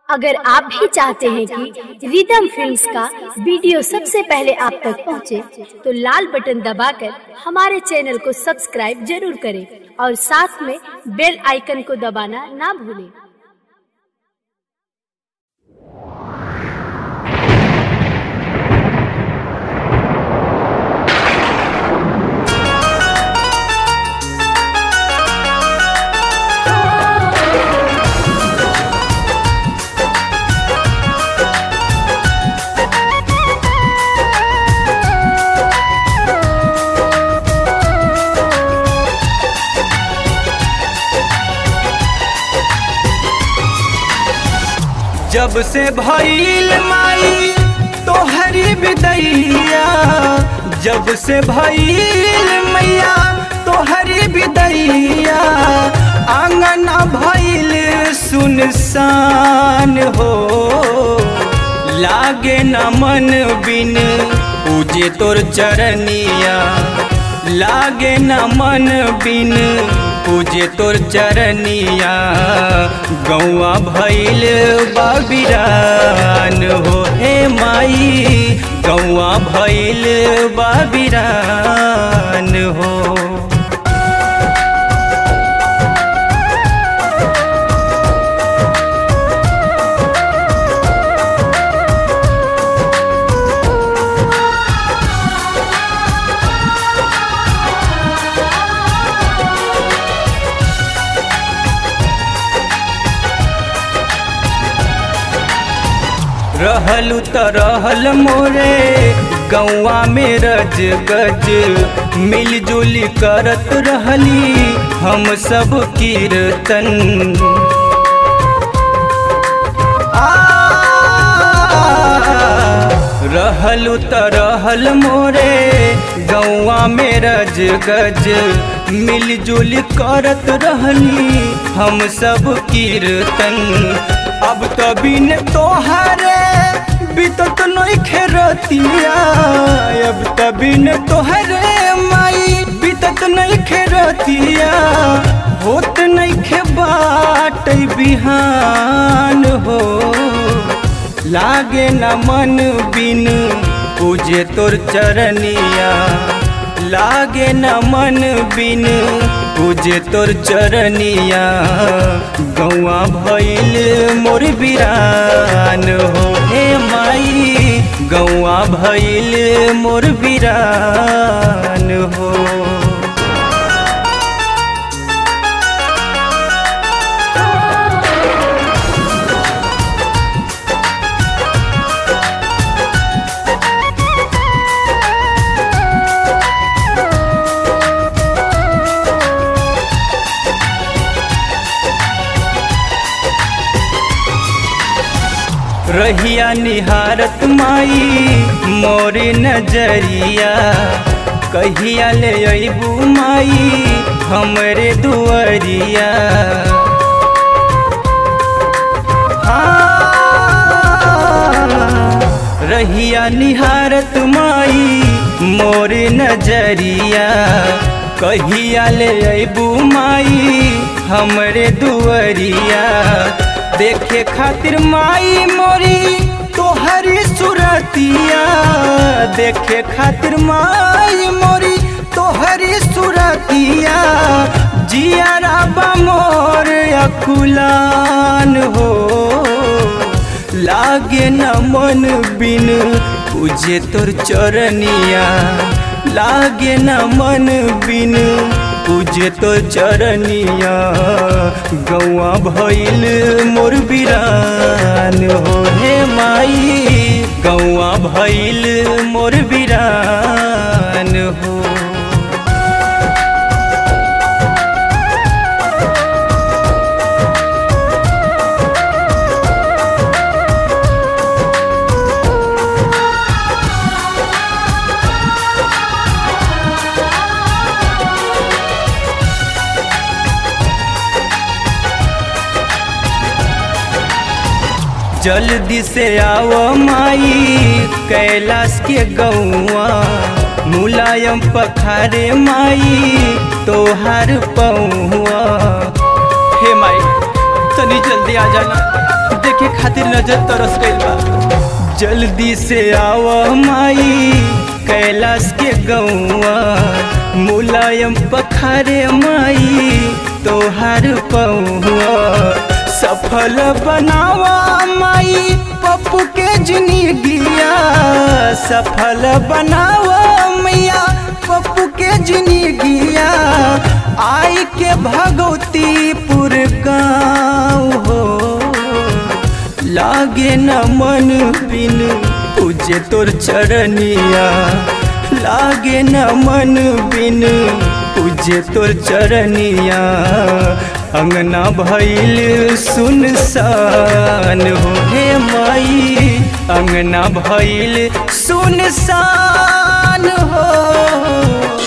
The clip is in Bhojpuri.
अगर आप भी चाहते हैं कि रिदम फिल्म्स का वीडियो सबसे पहले आप तक पहुंचे, तो लाल बटन दबाकर हमारे चैनल को सब्सक्राइब जरूर करें और साथ में बेल आइकन को दबाना ना भूलें जब से भइल माई तोहरी विदैया जब से भइल मैया तोहरी विदैया आंगना भइल सुनसान हो लागे न मन बिन पूजे तोर चरनिया लागे न मन बिन पूजे तोर चरनिया गौआ भैल बाबिरान हो हे माई गौआ भैल बाबिरान हो रहलू त रहल मोरे गौआ में रज गज मिलजुल करत रहली हम सब कीर्तन आ, रहलू त रहल मोरे गौआ में रज गज मिलजुल करत रहली हम सब कीर्तन अब तो बिन तोहरे बीतत नहीं खेरतिया अब तो बिन तोहरे माई बीतत नहीं खेरतिया होत नहीं खे बाट बिहान हो लागे न मन बिन पूजे तोर चरनिया लागे न मन बिन पूजे तोर चरनिया गौआ भैल मोर बिरान हो हे माई गौआ भैल मोर बिरान हो रहिया निहारत माई मोरे नजरिया कहिया ले अबू माई हमरे दुआरिया हाँ, रहिया निहारत माई मोरे नजरिया कहिया ले अबू माई हमरे दुआरिया देखे खातिर माई मोरी तोहरी सुरतिया देखे खातिर माई मोरी तोहरी सुरतिया जियारा बमोर अकुलान हो लागे न मन बिन पूजे तोर चरनिया लागे न मन बिन पूजे तो चरनिया गौआ भैल मोर बिरान हो हे माई गौआ भैल मोर बिरान हो जल्दी से आओ माई कैलाश के गौआ मुलायम पखारे माई तोहार पौआ हे माई तनी जल्दी आ जाना देखे देखे खातिर नजर तरस गइल बा जल्दी से आव माई कैलाश के गौआ मुलायम पखारे माई तोहार पौआ सफल बनावा माई पप्पू के जिंदगिया सफल बनावा मैया पप्पू के जिंदगिया आई के भगवतीपुर गाँव हो लागे न मन बिन पूजे तोर चरनिया लागे न मन बिन पूजे तोर चरनिया अंगना भैल सुनसान हो हे माई अंगना भैल सुनसान हो